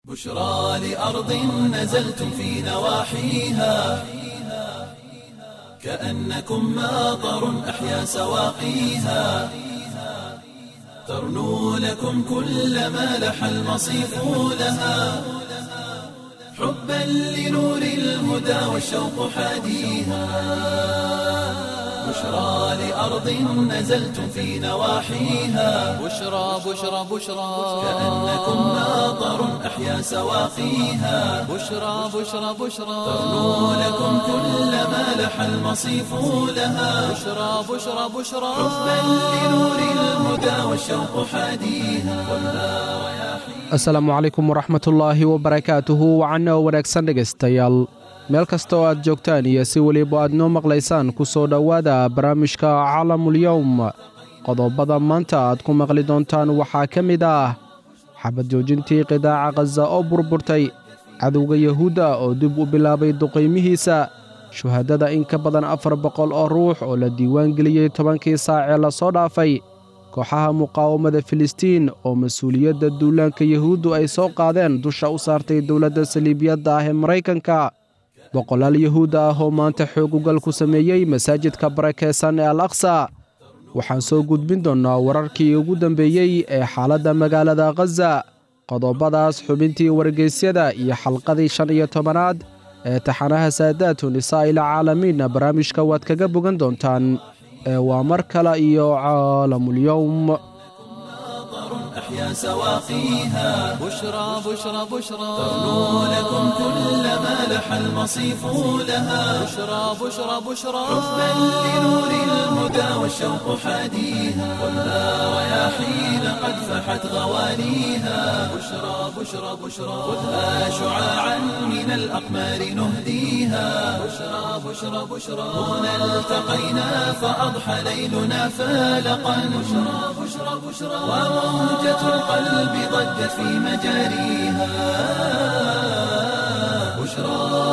بشرى لأرض نزلتم في نواحيها كأنكم ماطر أحيا سواقيها ترنو لكم كل ما لح المصيف لها حبا لنور الهدى والشوق حاديها بشرى لأرض نزلتم في نواحيها بشرى بشرى بشرى كأنكم ماطر أحيا سواقيها بشرى بشرى بشرى ترنو لكم كل ما لح المصيف لها بشرى بشرى بشرى حبا لنور الهدى والشوق حاديها asalaamu calaykum waraxmatullaahi wabarakaatuhu wacanna oo wanaagsan dhegaystayaal meel kasta oo aad joogtaan iyo si weliba aad noo maqlaysaan ku soo dhowaada barnaamijka calamulyowm qodobada maanta aad ku maqli doontaan waxaa ka mid ah xabad joojintii qidaaca khaza oo burburtay cadowga yahuudda oo dib u bilaabay duqaymihiisa shuhadada in ka badan afar boqol oo ruux oo la diiwaan geliyey tobankii saacee lasoo dhaafay kooxaha muqaawamada filistiin oo mas-uuliyadda duulaanka yahuuddu ay soo qaadeen dusha u saartay dowladda saliibiyadda ah ee maraykanka boqolaal yahuud ah oo maanta xoogugal ku sameeyey masaajidka barakeysan ee al aqsa waxaan soo gudbin doonnaa wararkii ugu dambeeyey ee xaaladda magaalada khaza qodobadaas xubintii wargeysyada iyo xalqadii shan iyo tobanaad ee taxanaha saadaatu nisaa'il caalamiinna barnaamijka waad kaga bogan doontaan ee waa mar kale iyo caalamulyowm أحيا سواقيها بشرى بشرى بشرى ترنو لكم كل ما لح المصيف لها بشرى بشرى بشرى حبا لنور الهدى والشوق حاديها ولا رياحين قد فحت غوانيها بشرى بشرى بشرى خذها شعاعا من الأقمار نهديها بشرى بشرى بشرى هنا التقينا فأضحى ليلنا فالقا بشرى بشرى بشرى وموجة القلب ضجت في مجاريها بشرى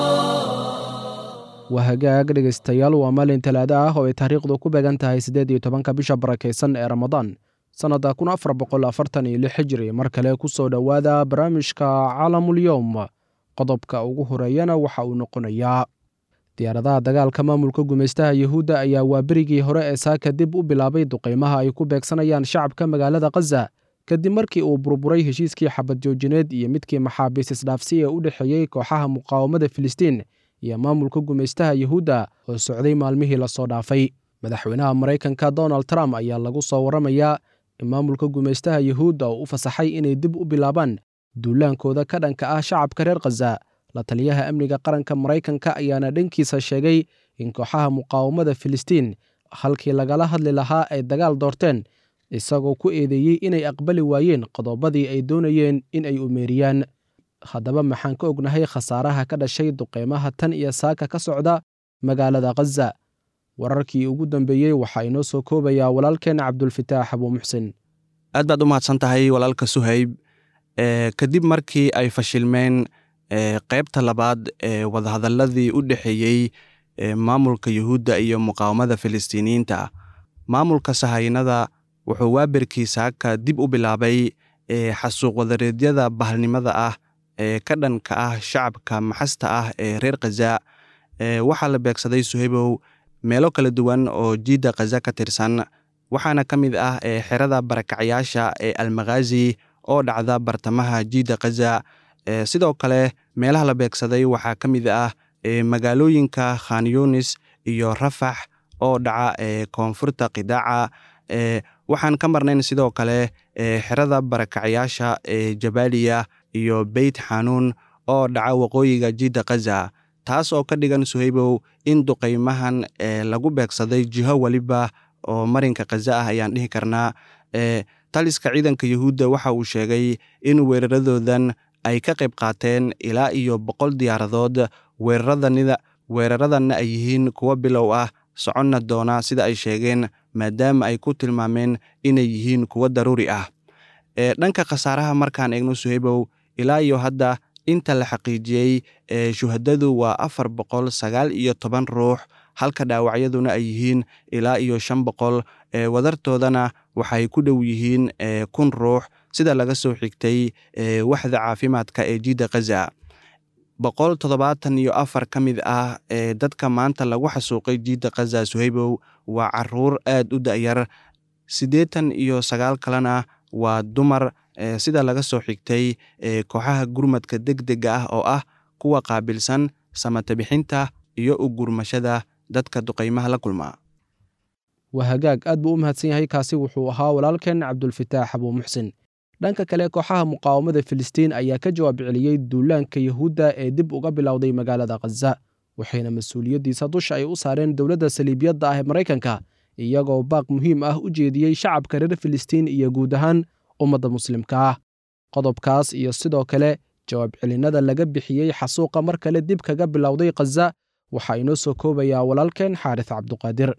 waa hagaag dhegaystayaal waa maalin talaado ah oo ay taariikhdu ku beegan tahay siddeed iyo tobanka bisha barakaysan ee ramadaan sannadda kun afar boqol afartan iyo lix hijri mar kale ku soo dhowaada barnaamijka calamulyowm qodobka ugu horeeyana waxa uu noqonayaa diyaaradaha dagaalka maamulka gumaystaha yahuudda ayaa waa berigii hore ee saaka dib u bilaabay duqaymaha ay ku beegsanayaan shacabka magaalada khaza kadib markii uu burburay heshiiskii xabad joojineed iyo midkii maxaabiis isdhaafsi ee u dhexeeyey kooxaha muqaawamada filistiin iyo maamulka gumaystaha yahuudda oo socday maalmihii lasoo dhaafay madaxweynaha maraykanka donald trump ayaa lagu soo warramayaa in maamulka gumaystaha yahuudda oo u fasaxay inay dib u bilaabaan duulaankooda ka dhanka ah shacabka reer khaza la taliyaha amniga qaranka maraykanka ayaana dhankiisa sheegay in kooxaha muqaawamada filistiin halkii lagala hadli lahaa ay dagaal doorteen isagoo ku eedeeyey inay aqbali waayeen qodobadii ay doonayeen in ay umeeriyaan haddaba maxaan ka ognahay khasaaraha ka dhashay duqeymaha tan iyo saaka ka socda magaalada khaza wararkii ugu dambeeyey waxaa inoo soo koobayaa walaalkeen cabdulfitaax abuu muxsin aad baad u mahadsan tahay walaalka suhayb e kadib markii ay fashilmeen e qaybta labaad ee wadahadalladii u dhexeeyey e maamulka yuhuudda iyo muqaawamada filistiiniyiinta maamulka sahaynada wuxuu waaberkii saaka dib u bilaabay e xasuuq wadareedyada bahalnimada ah ee ka dhanka ah shacabka maxasta ah ee reer khaza e waxaa la beegsaday suhaybow meelo kala duwan oo jiidda khaza ka tirsan waxaana ka mid ah ee xerada barakacyaasha ee almakhazi oo dhacda bartamaha jiidda khaza e sidoo kale meelaha la beegsaday waxaa ka mid ah e magaalooyinka khan yunis iyo rafax oo dhaca ee koonfurta qidaaca e waxaan ka marnayn sidoo kale e xerada barakacyaasha ee jabaaliya iyo beyt xanuun oo dhaca waqooyiga jiidda khaza taas oo ka dhigan suhaybow in duqaymahan ee lagu beegsaday jiho weliba oo marinka khaza ah ayaan dhihi karnaa e taliska ciidanka yuhuudda waxa uu sheegay in weeraradoodan ay ka qayb qaateen ilaa iyo boqol diyaaradood weeraradanida weeraradanna ay yihiin kuwo bilow ah soconna doona sida ay sheegeen maadaama ay ku tilmaameen inay yihiin kuwo daruuri ah e dhanka khasaaraha markaan eegno suhaybow ilaa iyo hadda inta la xaqiijiyey ee shuhadadu waa afar boqol sagaal iyo toban ruux halka dhaawacyaduna ay yihiin ilaa iyo shan boqol ee wadartoodana waxay ku dhow yihiin ee kun ruux sida laga soo xigtay waxda caafimaadka ee jiidda khaza boqol toddobaatan iyo afar ka mid ah ee dadka maanta lagu xasuuqay jiidda khaza suhaybow waa caruur aad u da'yar siddeetan iyo sagaal kalena waa dumar sida laga soo xigtay kooxaha gurmadka deg dega ah oo ah kuwa qaabilsan samatabixinta iyo u gurmashada dadka duqaymaha la kulmaa waa hagaag aad buu u mahadsan yahay kaasi wuxuu ahaa walaalkeen cabdulfataax abuu muxsin dhanka kale kooxaha muqaawamada filistiin ayaa ka jawaab celiyey duulaanka yahuudda ee dib uga bilowday magaalada khaza waxayna mas-uuliyaddiisa dusha ay u saareen dowladda saliibiyadda ah ee maraykanka iyagoo baaq muhiim ah u jeediyey shacabka reer filistiin iyo guud ahaan ummadda muslimka ah qodobkaas iyo sidoo kale jawaab celinnada laga bixiyey xasuuqa mar kale dib kaga bilowday khaza waxaa inoo soo koobayaa walaalkeen xaaris cabduqaadir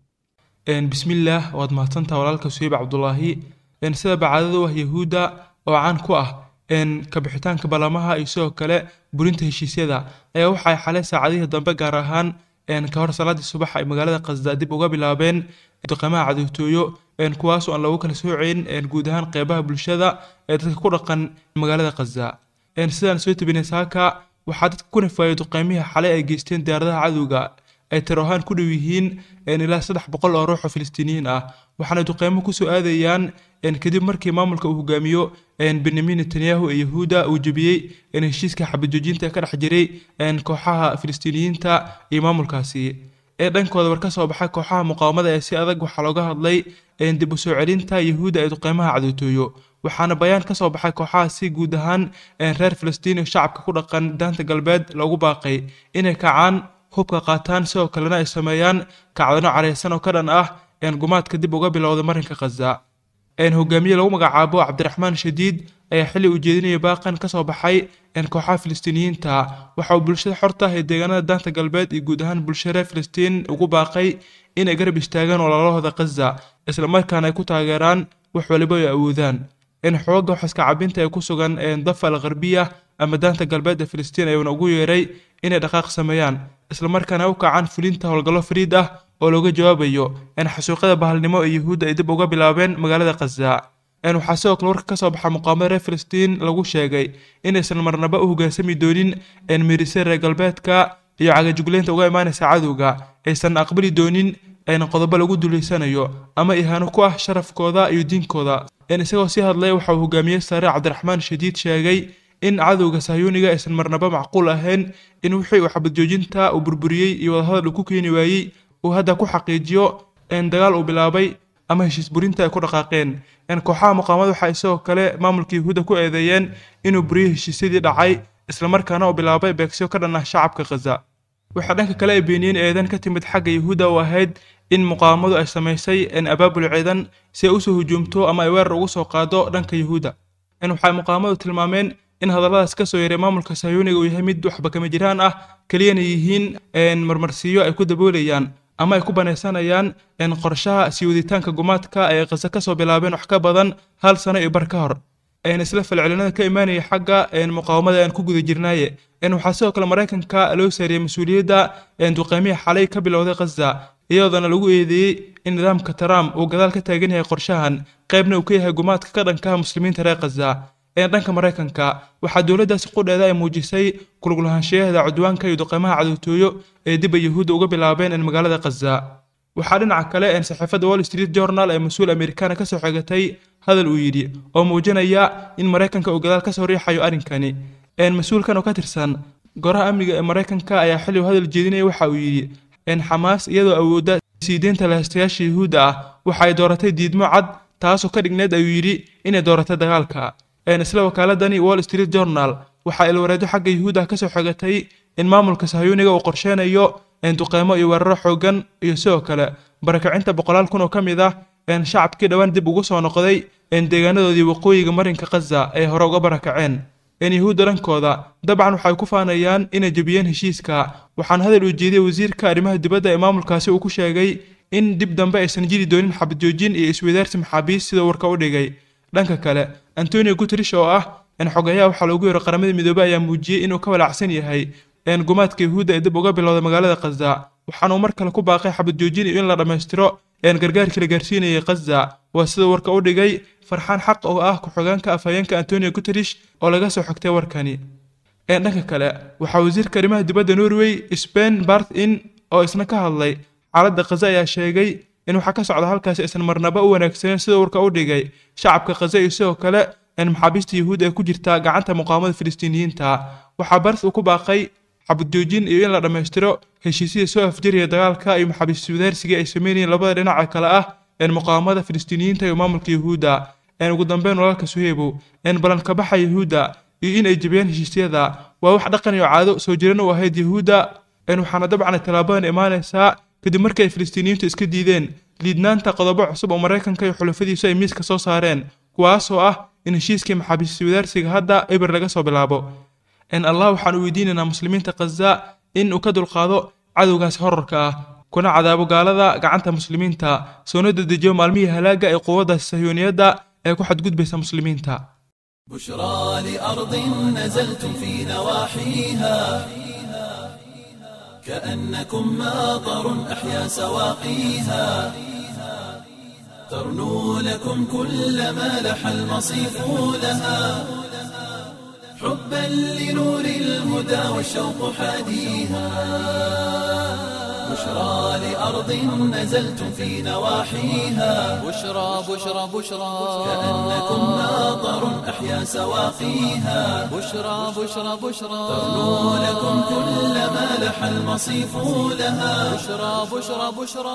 bismillaah waad mahadsantaha walaalka suheyb cabdulaahi sida bacaadadu ah yahuudda oo caan ku ah kabixitaanka ballamaha iyo sidoo kale burinta heshiisyada ayaa waxay xalay saacadihii dambe gaar ahaan ka hor salaadii subax ay magaalada khasda dib uga bilaabeen duqeymaha cadowtooyo kuwaasoo aan lagu kala sooceyn guud ahaan qeybaha bulshada ee dadka ku dhaqan magaalada khaza sidaan soo tabinay saaka waxaa dadka ku nifaayay duqeymihii xalay ay geysteen diyaaradaha cadowga ay tiro ahaan ku dhow yihiin ilaa saddex boqol oo ruux oo filistiiniyiin ah waxaana duqeymo kusoo aadayaan kadib markii maamulka uu hogaamiyo benyamin netanyahu ee yahuudda uu jebiyey heshiiska xabajoojinta ee ka dhex jiray kooxaha filistiiniyiinta iyo maamulkaasi ee dhankooda war ka soo baxay kooxaha muqaawamada ee si adag waxaa looga hadlay dib u soo celinta yahuudda ee duqeymaha cadowtooyo waxaana bayaan ka soo baxay kooxahaasi guud ahaan reer filistiin oo shacabka ku dhaqan daanta galbeed loogu baaqay inay kacaan hubka qaataan sidoo kalena ay sameeyaan kacdano careysan oo ka dhan ah gumaadka dib uga bilowda marinka khaza hogaamiye lagu magacaabo cabdiraxmaan shadiid ayaa xilli uu jeedinaya baaqan ka soo baxay kooxaha filistiiniyiinta waxa uu bulshada xorta ah ee deegaanada daanta galbeed iyo guud ahaan bulshada reer filistiin ugu baaqay inay garab istaagaan walaalahooda khaza islamarkaana ay ku taageeraan wax waliba ay awoodaan xooga waxaska cabinta ee ku sugan dafa al gharbiya ama daanta galbeed ee filistiin ayuuna ugu yeeray inay dhaqaaq sameeyaan islamarkaana u kacaan fulinta howlgallo fariid ah oo looga jawaabayo xasuuqyada bahalnimo ee yahuudda ay dib uga bilaabeen magaalada khaza waxaa sidoo kale warka kasoo baxa muqaamada reer filistiin lagu sheegay inaysan marnaba u hogaansami doonin mirise reer galbeedka iyo cagajugleynta uga imaanaysa cadowga aysan aqbali doonin qodobo lagu duleysanayo ama ihaano ku ah sharafkooda iyo diinkooda isagoo sii hadlay waxa uu hogaamiye sare cabdiraxmaan shadiid sheegay in cadowga sahyuuniga aysan marnaba macquul ahayn in wixii uu xabadjoojinta uu burburiyey iyo wadahadal uu ku keeni waayey uu hadda ku xaqiijiyo dagaal uu bilaabay ama heshiis burinta ay ku dhaqaaqeen kooxaha muqaamada waxaa isagoo kale maamulka yahuudda ku eedeeyeen inuu buriyey heshiisyadii dhacay islamarkaana uu bilaabay beegsiyo ka dhan ah shacabka khaza waxaa dhanka kale ay beeniyeen eedan ka timid xagga yahuudda oo ahayd in muqaawamadu ay samaysay abaabul ciidan si ay usoo hujuumto ama ay weerar ugu soo qaado dhanka yahuudda waxay muqaawamadu tilmaameen in hadalladaas ka soo yaray maamulka sahyuuniga uu yahay mid waxba kama jiraan ah keliyana yihiin marmarsiiyo ay ku daboolayaan ama ay ku banaysanayaan qorshaha sii waditaanka gumaadka ay khaza kasoo bilaabeen wax ka badan hal sano iyo bar ka hor isla falcelinada ka imaanaya xagga muqaawamada aan ku guda jirnaaye waxaa sidoo kale maraykanka loo saariyey mas-uuliyadda duqeymihii xalay ka bilowday khaza iyadoona lagu eedeeyey in nidaamka trump uu gadaal ka taagan yahay qorshahan qaybna uu ka yahay gumaadka ka dhankaha muslimiinta reer khaza dhanka maraykanka waxaa dowladdaasi qudheeda ay muujisay kuluglahaanshiyaheeda cudwaanka iyo duqeymaha cadowtooyo ee dib ay yahuudda uga bilaabeen magaalada khaza waxaa dhinaca kale saxiifadda wall street journal ee mas-uul amerikaana ka soo xigatay hadal uu yidhi oo muujinaya in maraykanka uu gadaal ka soo riixayo arrinkani mas-uulkan oo ka tirsan goraha amniga ee maraykanka ayaa xilli uu hadal jeedinaya waxa uu yidhi xamaas iyadoo awoodda sii deynta lahaystayaasha yahuudda ah waxa ay dooratay diidmo cad taasoo ka dhigneed ayuu yidhi inay dooratay dagaalka isla wakaaladani wall street journal waxaa ilwareedo xagga yahuudda ka soo xigatay in maamulka sahyuuniga uu qorsheynayo duqeymo iyo weeraro xoogan iyo sidoo kale barakacinta boqolaal kun oo ka mid ah shacabkii dhowaan dib ugu soo noqday deegaanadoodii waqooyiga marinka khaza ay hore uga barakaceen yahuudda dhankooda dabcan waxay ku faanayaan inay jebiyeen heshiiska waxaana hadal uu jeediyey wasiirka arrimaha dibadda ee maamulkaasi uu ku sheegay in dib dambe aysan jiri doonin xabadjoojin iyo isweydaarsi maxaabiis sida warka u dhigay dhanka kale antonio guterish oo ah xogayaha waxaa loogu yeero qaramada midoobey ayaa muujiyey inuu ka walaacsan yahay een gumaadka yuhuudda ee dib uga bilowday magaalada khaza waxaana uu mar kale ku baaqay xabad joojin iyo in la dhammaystiro een gargaarkii la gaarsiinayay khaza waa sida warka u dhigay farxaan xaq oo ah ku-xigeenka afhayeenka antonio guterish oo laga soo xogtay warkani een dhanka kale waxaa wasiirka arrimaha dibadda norway spen bart in oo isna ka hadlay xaaladda khaza ayaa sheegay in waxaa ka socda halkaasi aysan marnaba u wanaagsaneyn sida warka u dhigay shacabka khaza iyo sidoo kale in maxaabiista yuhuud ee ku jirta gacanta muqaamada filistiiniyiinta waxaa bart uu ku baaqay xabad joojin iyo in la dhammaystiro heshiisyada soo afjariya dagaalka iyo maxaabiist wadaarsiga ay sameynayeen labada dhinaca kale ah een muqaamada filistiiniyiinta iyo maamulka yuhuudda een ugu dambeyn walaalka suheybow een ballanka baxa yuhuudda iyo in ay jebiyaan heshiisyada waa wax dhaqan iyo caado soo jiran u ahayd yuhuudda een waxaana dabcan tallaabadan imaanaysaa kadib markii ay filistiiniyiintu iska diideen liidnaanta qodobo cusub oo maraykanka iyo xulafadiisu ay miiska soo saareen kuwaasoo ah in heshiiskii maxaabiist wadaarsiga hadda eber laga soo bilaabo in allah waxaan u weydiinaynaa muslimiinta khaza in uu ka dulqaado cadowgaasi horarka ah kuna cadaabo gaalada gacanta muslimiinta soona dedejiyo maalmihii halaaga ee quwaddaasi sahyuuniyadda ee ku xadgudbaysa muslimiinta بشرى لأرض نزلتم في نواحيها كأنكم ماطر أحيا سواقيها ترنو لكم كل ما لح المصيف لها حبا لنور الهدى والشوق حاديها بشرى لأرض نزلتم في نواحيها بشرى بشرى بشرى كأنكم ماطر أحيا سواقيها بشرى بشرى بشرى ترنو لكم كل ما لح المصيف لها بشرى بشرى بشرى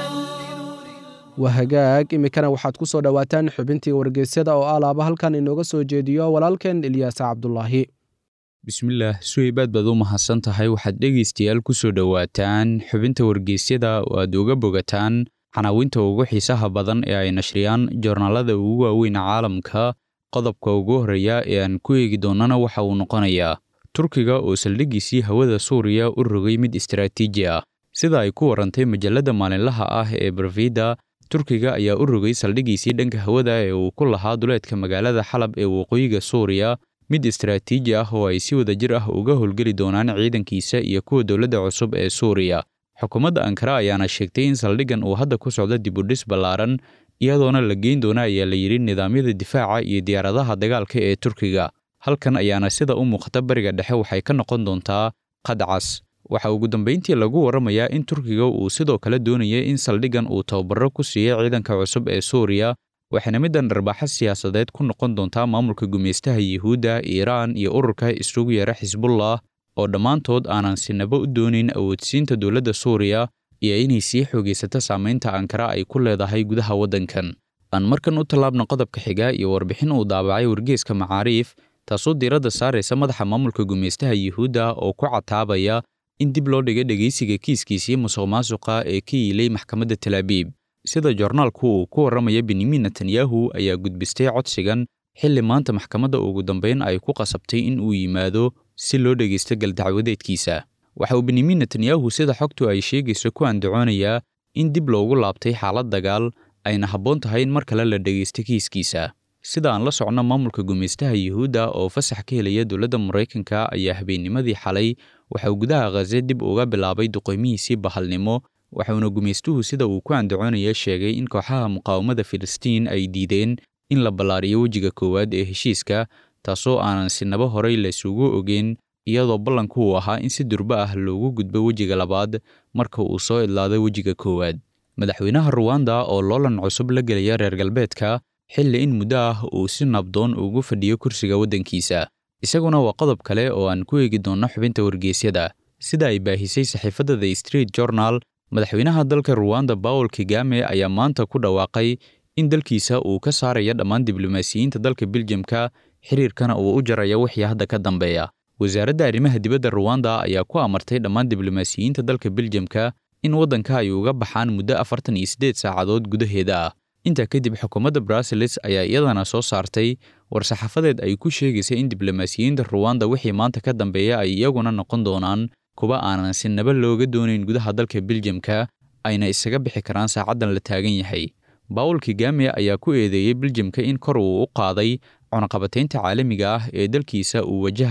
waa hagaag iminkana waxaad ku soo dhowaataan xubintii wargeysyada oo alaaba halkan inooga soo jeediyo walaalkeen ilyaasa cabdulaahi bismillaah suheybaad baad u mahadsan tahay waxaad dhegaystayaal ku soo dhowaataan xubinta wargeysyada oo aad uga bogataan xanaawinta ugu xiisaha badan ee ay nashriyaan joornaalada ugu waaweyn caalamka qodobka ugu horreeya ee aan ku eegi doonnana waxa uu noqonayaa turkiga oo saldhiggiisii hawada suuriya u rogay mid istaraatiiji ah sida ay ku warrantay majalladda maalinlaha ah ee barfida turkiga ayaa u rogay saldhiggiisii dhanka hawada ee uu ku lahaa duleedka magaalada xalab ee waqooyiga suuriya mid istaraatiiji ah oo ay si wadajir ah uga howlgeli doonaan ciidankiisa iyo kuwa dowladda cusub ee suuriya xukuumadda ankara ayaana sheegtay in saldhiggan uu hadda ku socdo dibudhis ballaaran iyadoona la geyn doona ayaa la yidhi nidaamyada difaaca iyo diyaaradaha dagaalka ee turkiga halkan ayaana sida u muuqata bariga dhexe waxay ka noqon doontaa qadcas waxaa ugu dambayntii lagu warramayaa in turkiga uu sidoo kale doonayay in saldhiggan uu tababaro ku siiyey ciidanka cusub ee suuriya waxayna middan dharbaaxo siyaasadeed ku noqon doontaa maamulka gumaystaha yuhuudda iiraan iyo ururka isugu yeera xisbullah oo dhammaantood aanan sinaba u doonayn awoodsiinta dowladda suuriya iyo inay sii xoogaysato saamaynta ankara ay ku leedahay gudaha waddankan aan markan u tallaabna qodobka xiga iyo warbixin uu daabacay wargeeska macaariif taasoo diiradda saaraysa madaxa maamulka gumaystaha yuhuudda oo ku cataabaya in dib loo dhigay dhegaysiga kiiskiisii musuq maasuqa ee ka yiilay maxkamadda talaabiib sida joornaalku uu ku warramaya benyamin netanyahu ayaa gudbistay codsigan xilli maanta maxkamadda ugu dambayn ay ku qasabtay in uu yimaado si loo dhegaysto galdacwadeedkiisa waxa uu benyamin netanyahu sida xogtu ay sheegayso ku andacoonayaa in dib loogu laabtay xaalad dagaal ayna habboon tahay in mar kale la dhegaysto kiiskiisa sida aan la socno maamulka gumaystaha yuhuudda oo fasax ka helaya dowladda maraykanka ayaa habeennimadii xalay waxa uu gudaha khaze dib uga bilaabay duqeymihiisii bahalnimo waxauna gumaystuhu sida uu ku andacoonaya sheegay in kooxaha muqaawamada filistiin ay diideen in la ballaariyo wejiga koowaad ee heshiiska taasoo aanan sinaba horay laysugu ogeyn iyadoo ballanku uu ahaa in si durbo ah loogu gudbo wejiga labaad marka uu soo idlaado wejiga koowaad madaxweynaha ruwanda oo loolan cusub la gelaya reer galbeedka xilli in muddo ah uu si nabdoon ugu fadhiyo kursiga waddankiisa isaguna waa qodob kale oo aan ku eegi doonno xubinta wargeysyada sida ay baahisay saxiifadda the street journal madaxweynaha dalka ruwanda bawol kigame ayaa maanta ku dhawaaqay in dalkiisa uu ka saaraya dhammaan diblomaasiyiinta dalka biljamka xiriirkana uu u jaraya wixii hadda ka dambeeya wasaaradda arrimaha dibadda ruwanda ayaa ku amartay dhammaan diblomaasiyiinta dalka biljamka in waddanka ay uga baxaan muddo afartan iyo siddeed saacadood gudaheeda ah intaa kadib xukuumadda bruseles ayaa iyadana soo saartay war-saxaafadeed ay ku sheegaysa in diblomaasiyiinta ruwanda wixii maanta ka dambeeya ay iyaguna noqon doonaan kuwa aanan sinaba looga doonayn gudaha dalka biljamka ayna isaga bixi karaan saacaddan la taagan yahay bawol kigame ayaa ku eedeeyey biljamka in kor uu u qaaday cunaqabataynta caalamiga ah ee dalkiisa uu wajahayo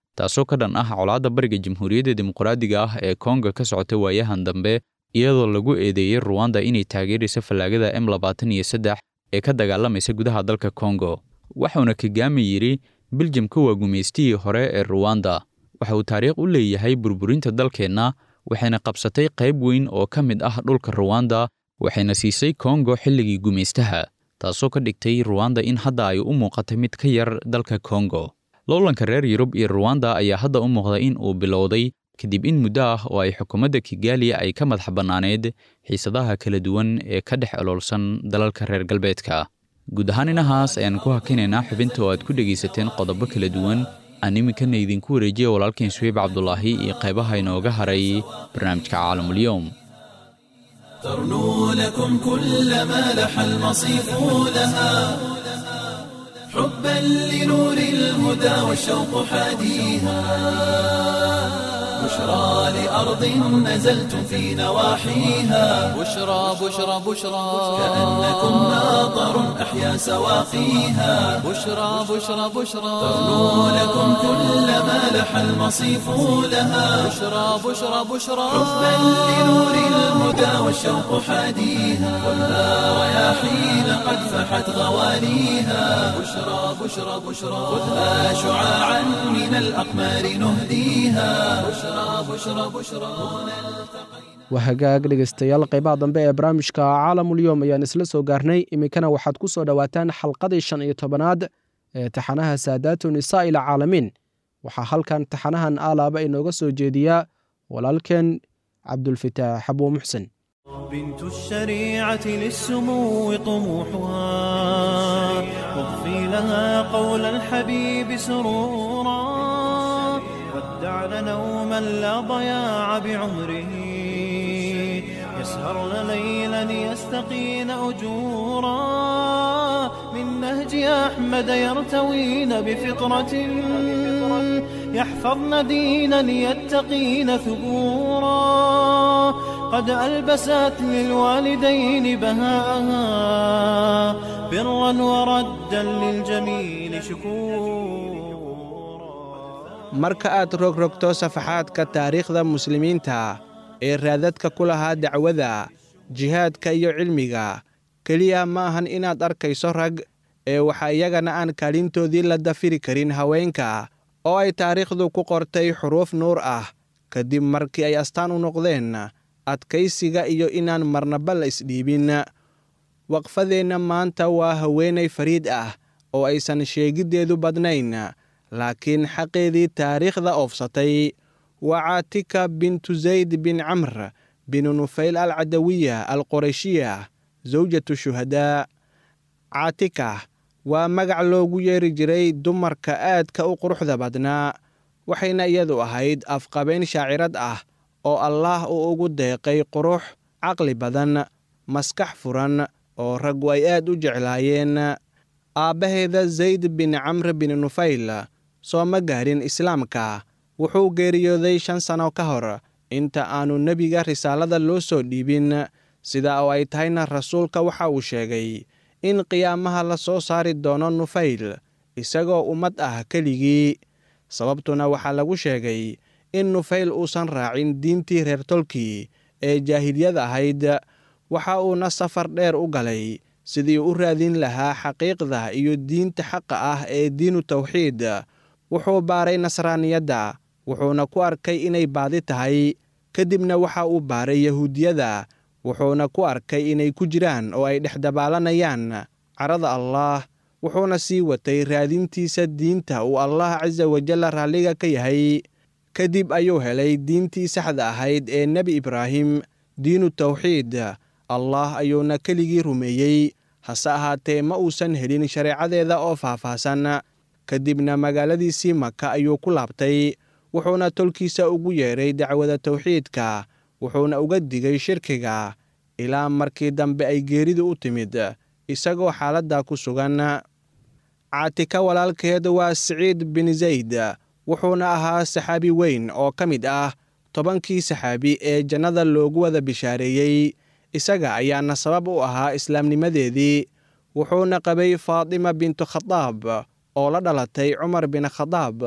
taasoo ka dhan ah colaadda bariga jamhuuriyadda dimuqraadiga ah ee konga ka socota waayahan dambe iyadoo lagu eedeeyey ruwanda inay taageeraysa fallaagada m labaatan iyo saddex ee ka dagaalamaysa gudaha dalka kongo waxauna kagame yidhi biljamka waa gumaystihii hore ee ruwanda waxa uu taariikh u leeyahay burburinta dalkeenna waxayna qabsatay qayb weyn oo ka mid ah dhulka ruwanda waxayna siisay kongo xilligii gumaystaha taasoo ka dhigtay ruwanda in hadda ay u muuqatay mid ka yar dalka kongo loolanka reer yurub iyo ruwanda ayaa hadda u muuqda in uu bilowday kadib in muddo ah oo ay xukuumadda kigali ay ka madax bannaaneed xiisadaha kala duwan ee ka dhex oloolsan dalalka reer galbeedka guud ahaan inahaas ayaan ku hakinaynaa xubinta oo aad ku dhegaysateen qodobo kala duwan aan iminkana idinku wareejiya walaalkeen suweyb cabdulaahi iyo qaybaha inooga haray barnaamijka caalamulyoom ترنو لكم كل ما لح المصيف لها حبا لنور الهدى والشوق حاديها بشرى لأرض نزلتم في نواحيها بشرى بشرى بشرى كأنكم ناظر أحيا سواقيها بشرى بشرى بشرى ترنو لكم كل ما لح المصيف لها بشرى بشرى بشرى حبا لنور الهدى والشوق حاديها خذها رياحين قد فحت غواليها بشرى بشرى بشرى خذها شعاعا من الأقمار نهديها بشرى بشرى بشرى waa hagaag dhegaystayaal qaybaha dambe ee barnaamijka caalamulyoom ayaan isla soo gaarnay iminkana waxaad ku soo dhowaataan xalqadii shan iyo tobanaad ee taxanaha saadaatu nisaa ila caalamiin waxaa halkan taxanahan aalaaba inooga soo jeediyaa walaalkeen cabdulfitaax xabuu muxsen بنت الشريعة للسمو طموحها واضفي لها قول الحبيب سرورا ودعن نوما لا ضياع بعمره يسهرن ليلا يستقين أجورا من نهج أحمد يرتوين بفطرة يحفظن دينا يتقين ثبورا قد ألبست للوالدين بهاءها برا وردا للجميل شكورا marka aad rogrogto safaxaadka taariikhda muslimiinta ee raadadka ku lahaa dacwada jihaadka iyo cilmiga keliya ma ahan inaad arkayso rag ee waxaa iyagana aan kaalintoodii la dafiri karin haweenka oo ay taariikhdu ku qortay xuruuf nuur ah kadib markii ay astaan u noqdeen adkaysiga iyo inaan marnaba la isdhiibin waqfadeenna maanta waa haweenay fariid ah oo aysan sheegiddeedu badnayn laakiin xaqeedii taariikhda oofsatay waa caatika bintu zayd bin camr binu nufayl al cadawiya al qorayshiya zawjatu shuhadaa caatika waa magac loogu yeeri jiray dumarka aadka u quruxda badnaa waxayna iyadu ahayd afqabayn shaacirad ah oo allaah uu ugu deeqay qurux caqli badan maskax furan oo raggu ay aad u jeclaayeen aabbaheeda zayd bin camr bin nufayl soo ma gaarin islaamka wuxuu geeriyooday shan sano ka hor inta aanu nebiga risaalada loo soo dhiibin sida oo ay tahayna rasuulka waxa uu sheegay in qiyaamaha la soo saari doono nufayl isagoo ummad ah keligii sababtuna waxaa lagu sheegay in nufayl uusan raacin diintii reer tolkii ee jaahiliyada ahayd waxa uuna safar dheer u galay sidii u raadin lahaa xaqiiqda iyo diinta xaqa ah ee diinu tawxiid wuxuu baaray nasraaniyadda wuxuuna ku arkay inay baadi tahay kadibna waxa uu baaray yahuudiyada wuxuuna ku arkay inay ku jiraan oo ay dhex dabaalanayaan carada allaah wuxuuna sii watay raadintiisa diinta uu allah casa wajalla raalliga ka yahay kadib ayuu helay diintii saxda ahayd ee nebi ibraahim diinu tawxiid allah ayuuna keligii rumeeyey hase ahaatee ma uusan helin shareecadeeda oo faahfaahsan kadibna magaaladiisii maka ayuu ku laabtay wuxuuna tolkiisa ugu yeedhay dacwada tawxiidka wuxuuna uga digay shirkiga ilaa markii dambe ay geeridu u timid isagoo xaaladda ku sugan caatika walaalkeed waa siciid bin zayd wuxuuna ahaa saxaabi weyn oo ka mid ah tobankii saxaabi ee jannada loogu wada bishaareeyey isaga ayaana sabab u ahaa islaamnimadeedii wuxuuna qabay faatima bintu khadaab oo la dhalatay cumar bin khadaab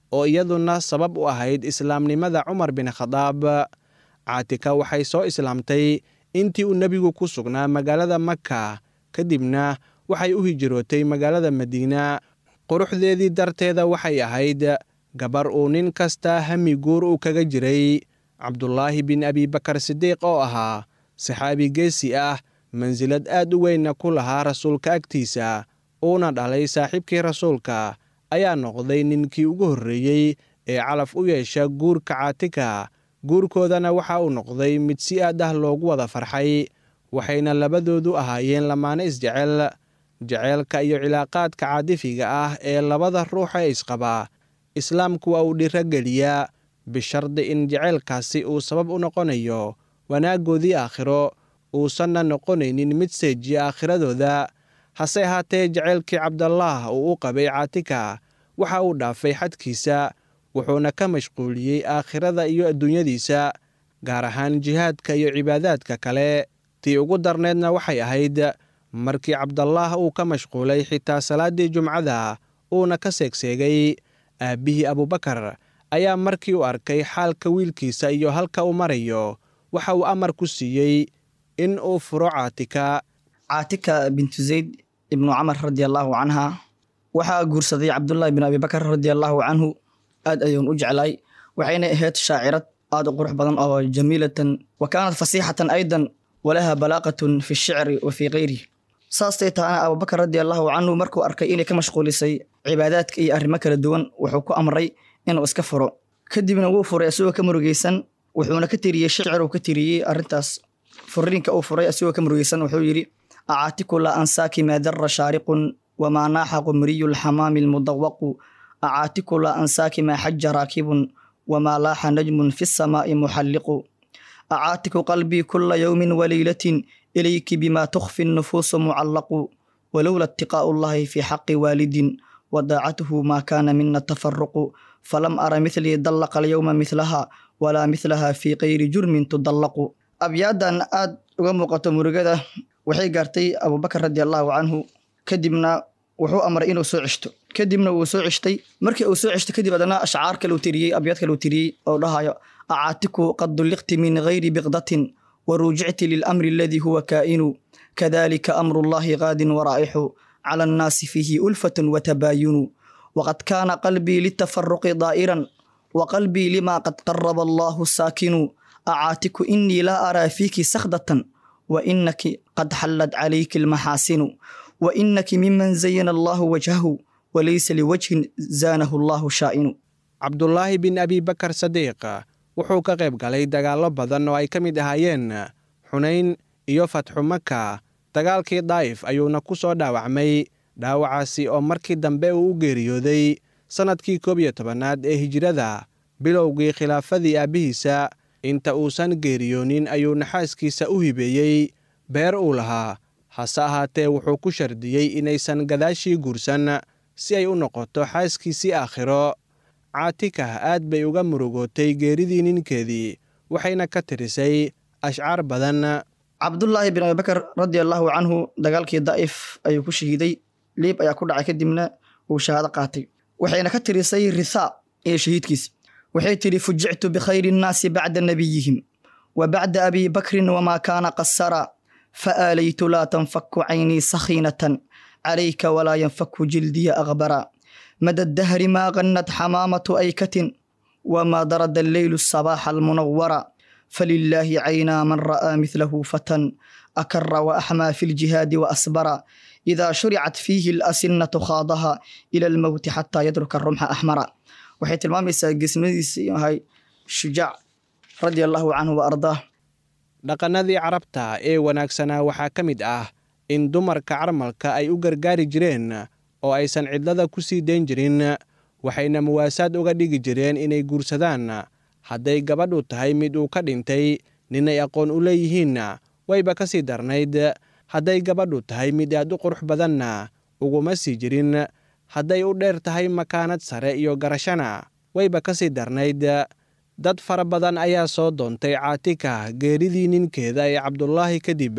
oo iyaduna sabab u ahayd islaamnimada cumar bin khadaab caatika waxay soo islaamtay intii uu nebigu ku sugnaa magaalada maka kadibna waxay u hijrootay magaalada madiina quruxdeedii darteeda waxay ahayd gabar uu nin kasta hami guur uu kaga jiray cabdulaahi bin abibakar sidiiq oo ahaa saxaabi geesi ah mansilad aad u weynna ku lahaa rasuulka agtiisa uuna dhalay saaxiibkii rasuulka ayaa noqday ninkii ugu horreeyey ee calaf u yeesha guurka caatika guurkoodana waxa uu noqday mid si aad ah loogu wada farxay waxayna labadoodu ahaayeen lamaane isjecel jeceylka iyo cilaaqaadka caadifiga ah ee labada ruux ee isqaba islaamku waa uu dhirogeliyaa bishardi in jeceylkaasi uu sabab u noqonayo wanaaggoodii aakhiro uusanna noqonaynin mid seejiya aakhiradooda hase ahaatee jeceylkii cabdalaah uu u qabay caatika waxa uu dhaafay xadkiisa wuxuuna ka mashquuliyey aakhirada iyo adduunyadiisa gaar ahaan jihaadka iyo cibaadaadka kale tii ugu darneedna waxay ahayd markii cabdalaah uu ka mashquulay xitaa salaaddii jumcada uuna ka seegseegay aabbihii abubakar ayaa markii u arkay xaalka wiilkiisa iyo halka uu marayo waxa uu amar ku siiyey in uu furo caatika caatika bintu zayd ibnu camar radia allaahu canha waxaa guursaday cabdullaahi bin abibakar radia allaahu canhu aad ayuun u jeclaay waxayna ahayd shaacirad aad u qurux badan oo jamiilatan wa kaanat fasiixatan aydan walaha balaaqatun fi shicri wa fii kayrihi saastay tahana abubakar radia allaahu canhu markuu arkay inay ka mashquulisay cibaadaadka iyo arrimo kala duwan wuxuu ku amray inuu iska furo kadibna wuu furay isagoo ka murugeysan wuxuuna ka tiriyey shicir uu ka tiriyey arrintaas furiinka uu furay isagoo ka murugeysan wuxuu yidhi acaatiku la ansaaki maa dara shaariqun wamaa naaxa qumriyu lxamaami almudawaqu acaatiku la ansaaki maa xaja raakibun wamaa laaxa najmun fi samaa'i muxalliqu acaatiku qalbii kula yowmin waleylatin ilayki bima tukhfi nufuusu mucallaqu walowla itiqaa'u llahi fi xaqi waalidin wadaacatuhu maa kaana mina tafaruqu falam ara mithlii dallaqa alyowma mithlaha walaa mithlaha fii kayri jurmin tudallaqu abyaadan aad uga muuqato murugada waxay gaartay abubakar radi allaahu canhu kadibna wuxuu amray inuu soo ceshto kadibna wuu soo ceshtay markii uu soo ceshto kadib adana ashcaar kale uu tiriyey abyaad kale uu tiriyey oo dhahayo acaatiku qad dulliqti min gayri biqdatin waruujicti lilamri aladii huwa kaa'inu kadalika amru llahi qaadin waraa'ixu cala annaasi fiihi ulfatun watabaayunu waqad kaana qalbii litafaruqi daa'iran wa qalbii lima qad qaraba allahu saakinu acaatiku inii laa araa fiiki sakhdatan wa inaki qad xallad calayki almaxaasinu wa inaki miman zayana allahu wajhahu walaysa liwajhin zaanahu allahu shaa'inu cabdulaahi bin abibakar sadiiq wuxuu ka qayb galay dagaallo badan oo ay ka mid ahaayeen xunayn iyo fatxu maka dagaalkii daa'if ayuuna ku soo dhaawacmay dhaawacaasi oo markii dambe uu u geeriyooday sannadkii koob iyo tobanaad ee hijirada bilowgii khilaafadii aabbihiisa inta uusan geeriyoonin ayuu naxaaskiisa u hibeeyey beer uu lahaa hase ahaatee wuxuu ku shardiyey inaysan gadaashii guursan si ay u noqoto xaaskiisii aakhiro caatikah aad bay uga murugootay geeridii ninkeedii waxayna ka tirisay ashcaar badan cabdullaahi bin abibakar radia allaahu canhu dagaalkii daa'if ayuu ku shahiiday liib ayaa ku dhacay kadibna uu shahaado qaatay waxayna ka tirisay rithaa iyo shahiidkiisa waxay tidhi fujictu bikhayri nnaasi bacda nabiyihim wa bacda abi bakrin wamaa kaana qasara faaalaytu laa tanfaku caynii sakhiinatan calayka walaa yanfaku jildiya akhbara mada dahri maa qannad xamaamatu aykatin wamaa darada alleylu sabaaxa almunawara falilaahi caynaa man ra'aa midlahu fatan akara waaxmaa fi ljihaadi waasbara idaa shuricat fiihi alasinatu khaadaha ila almowti xataa yadruka rumxa axmara waxay tilmaamaysaa geesnimadiisa inuu ahay shujaac radia allaahu canhu wa ardaah dhaqannadii carabta ee wanaagsanaa waxaa ka mid ah in dumarka carmalka ay u gargaari jireen oo aysan cidlada ku sii dayn jirin waxayna muwaasaad uga dhigi jireen inay guursadaan hadday gabadhu tahay mid uu ka dhintay ninay aqoon u leeyihiinna wayba ka sii darnayd hadday gabadhu tahay mid aad u qurux badanna uguma sii jirin hadday u dheer tahay makaanad sare iyo garashana wayba ka sii darnayd dad fara badan ayaa soo doontay caatika geeridii ninkeeda ee cabdulaahi kadib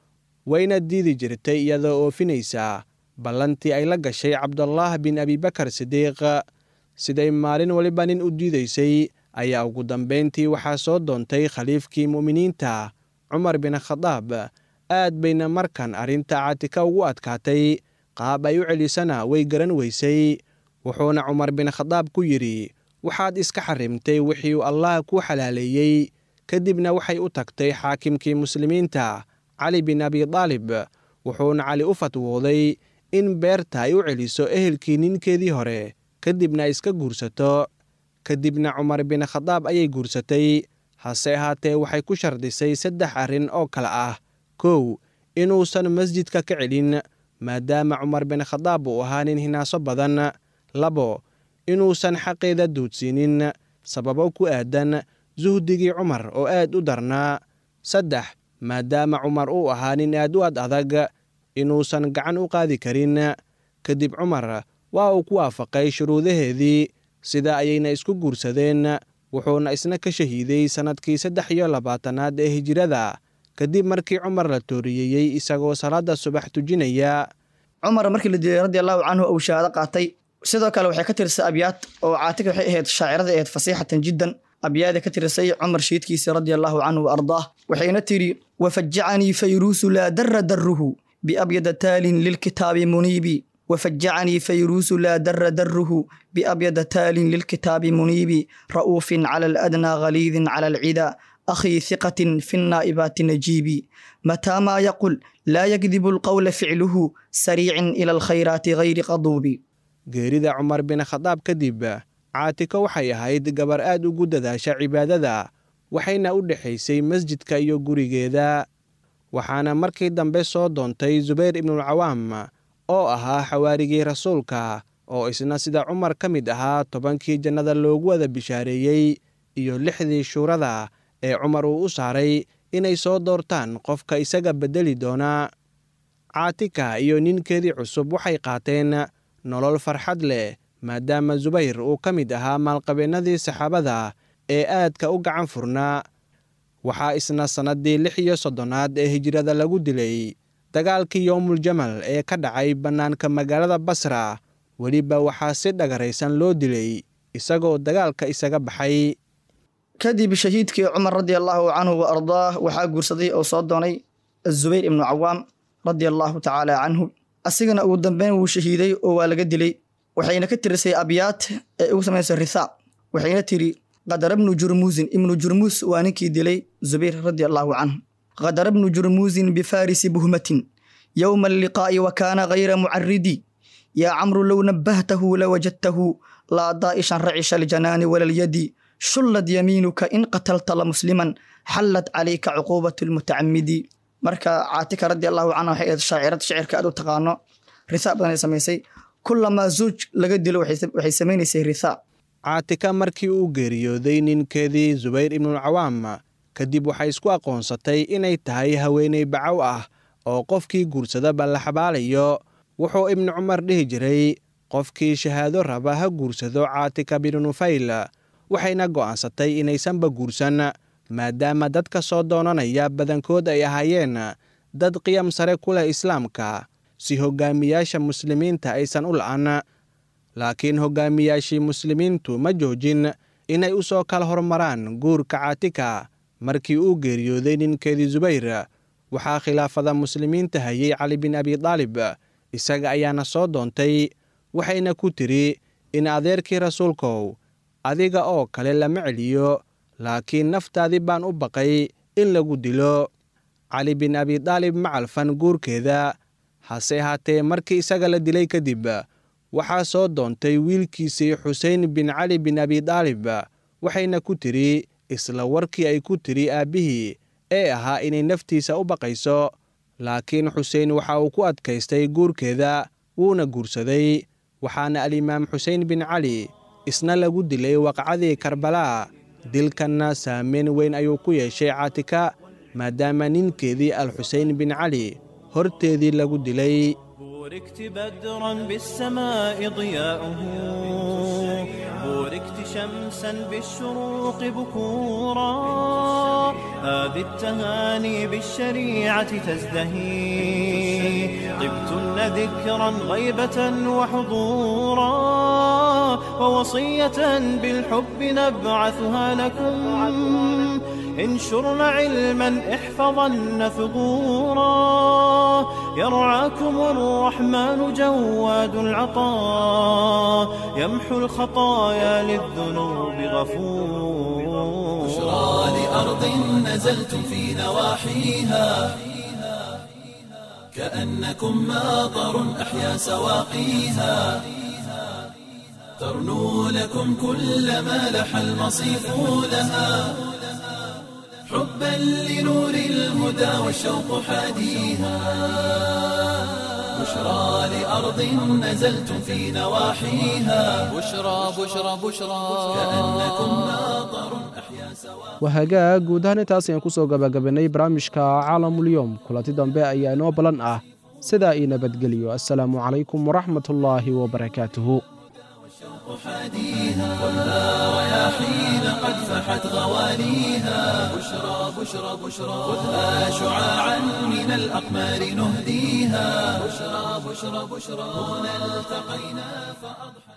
wayna diidi jirtay iyadoo oofinaysa ballantii ay la gashay cabdulaah bin abibakar sidiiq siday maalin waliba nin u diidaysay ayaa ugu dambayntii waxaa soo doontay khaliifkii mu'miniinta cumar bin khadaab aad bayna markan arrinta caatika ugu adkaatay qaab ay u celisana way garan weysay wuxuuna cumar bin khadaab ku yidhi waxaad iska xarimtay wixii uu allah kuu xalaaleeyey kadibna waxay u tagtay xaakimkii muslimiinta cali bin abidaalib wuxuuna cali u fatwooday in beerta ay u celiso ehelkii ninkeedii hore kadibna iska guursato kadibna cumar bin khadaab ayay guursatay hase ahaatee waxay ku shardisay saddex arrin oo kale ah kow inuusan masjidka ka celin maadaama cumar bin khadaab uu ahaa nin hinaaso badan labo inuusan xaqeeda duudsiinin sababo ku aadan suhdigii cumar oo aad u darnaa saddex maadaama cumar uu ahaa nin aad u ad adag inuusan gacan u qaadi karin kadib cumar waa uu ku waafaqay shuruudaheedii sida ayayna isku guursadeen wuxuuna isna ka shahiiday sannadkii saddex iyo labaatanaad ee hijirada kadib markii cumar la tooriyeeyey isagoo salaadda subax tujinaya cumar markii la dilay radi allahu canhu uu shahaado qaatay sidoo kale waxay ka tirisay abyaad oo caatika waxay ahayd shaacirada ahayd fasiixatan jiddan abyaada ka tirisay cumar shiidkiisa radi allahu canhu wa ardaah waxayna tidhi wafajacanii fayruusu laa dara daruhu biabyada taalin lilkitaabi muniibi wafajacanii fayruusu laa dara daruhu biabyada taalin lilkitaabi muniibi ra'uufin cala aladnaa ghaliidin cala alcida akhii hiqatin fi nnaa'ibaati najiibi mataa maa yaqul laa yakdibu alqowla ficluhu sariicin ila alkhayraati gayri qaduubi geerida cumar bin khadaab kadib caatiko waxay ahayd gabar aad ugu dadaasha cibaadada waxayna u dhexaysay masjidka iyo gurigeeda waxaana markii dambe soo doontay zubayr ibnulcawaam oo ahaa xawaarigii rasuulka oo isna sida cumar ka mid ahaa tobankii jannada loogu wada bishaareeyey iyo lixdii shuurada ee cumar uu u saaray inay soo doortaan qofka isaga beddeli doona caatika iyo ninkeedii cusub waxay qaateen nolol farxad leh maadaama zubayr uu ka mid ahaa maalqabeennadii saxaabada ee aadka u gacan furnaa waxaa isna sannaddii lix iyo soddonaad ee hijirada lagu dilay dagaalkii yowmuljamal ee ka dhacay bannaanka magaalada basra weliba waxaa si dhagaraysan loo dilay isagoo dagaalka isaga baxay kadib shahiidkii cumar radi allaahu canhu wa ardaah waxaa guursaday oo soo doonay azubayr ibnu cawaam radi allaahu tacaala canhu asigana ugu dambeyn wuu shahiiday oo waa laga dilay waxayna ka tirisay abyaad ee ugu samaysay rithaa waxayna tiri qadara bnu jurmuusin ibnu jurmuus waa ninkii dilay zubayr radi allaahu canhu qadara bnu jurmuusin bifarisi buhmatin yowma alliqaa'i wa kaana gayra mucaridi yaa camru low nabbahtahu lawajadtahu laa daa'ishan racisha aljanaani wala lyadi shullad yamiinuka in qatalta la musliman xallad calayka cuquubatu lmutacamidi marka caatika radi allahu canha waxay ahayd shaacirad shicirka aad u taqaano rithaa badan ay samaysay kulamaa zuuj laga dilo waxay samaynaysay rithaa caatika markii uu geeriyooday ninkeedii zubayr ibnulcawaam kadib waxay isku aqoonsatay inay tahay haweeney bacow ah oo qofkii guursadaba la xabaalayo wuxuu ibnu cumar dhihi jiray qofkii shahaado raba ha guursado caatika binu nufayl waxayna go'aansatay inaysanba guursan maadaama dadka soo doonanaya badankood ay ahaayeen dad qiyam sare ku leh islaamka si hoggaamiyaasha muslimiinta aysan u la'an laakiin hoggaamiyaashii muslimiintu ma joojin inay u soo kala hormaraan guurka caatika markii uu geeriyooday ninkeedii zubayr waxaa khilaafada muslimiinta hayay cali bin abidaalib isaga ayaana soo doontay waxayna ku tiri in adeerkii rasuulkow adiga oo kale lama celiyo laakiin naftaadii baan u baqay in lagu dilo cali bin abidaalib ma calfan guurkeeda hase ahaatee markii isaga la dilay kadib waxaa soo doontay wiilkiisii xusein bin cali bin abidaalib waxayna ku tiri isla warkii ay ku tiri aabbihii ee ahaa inay naftiisa u baqayso laakiin xusein waxa uu ku adkaystay guurkeeda wuuna guursaday waxaana alimaam xusein bin cali isna lagu dilay waqcadii karbalaa dilkanna saameyn weyn ayuu ku yeeshay caatika maadaama ninkeedii alxusein bin cali horteedii lagu dilay بوركت بدرا بالسماء ضياؤه بوركت شمسا بالشروق بكورا هذه التهاني بالشريعة تزدهي طبتن ذكرا غيبة وحضورا ووصية بالحب نبعثها لكم انشرن علما احفظن ثغورا يرعاكم الرحمن جواد العطاء يمحو الخطايا للذنوب غفور بشرى لأرض نزلتم في نواحيها كأنكم ماطر أحيا سواقيها ترنو لكم كل ما لح المصيف لها حبا لنور الهدى والشوق حاديها بشرى لأرض نزلتم في نواحيها بشرى بشرى بشرى كأنكم ماطر أحيا سواقيها wahagaag guud ahaan intaas ayaan kusoo gabagabanay barnaamijka caalamulyoom kulanti dambe ayaa inoo balan ah sidaa ii nabadgeliyo assalaamu calaykum waraxmatullaahi wabarakaatuhu حاديها خذها رياحين قد فحت غواليها بشرى بشرى بشرى خذها شعاعا من الأقمار نهديها بشرى بشرى بشرى هنا التقينا فأضحى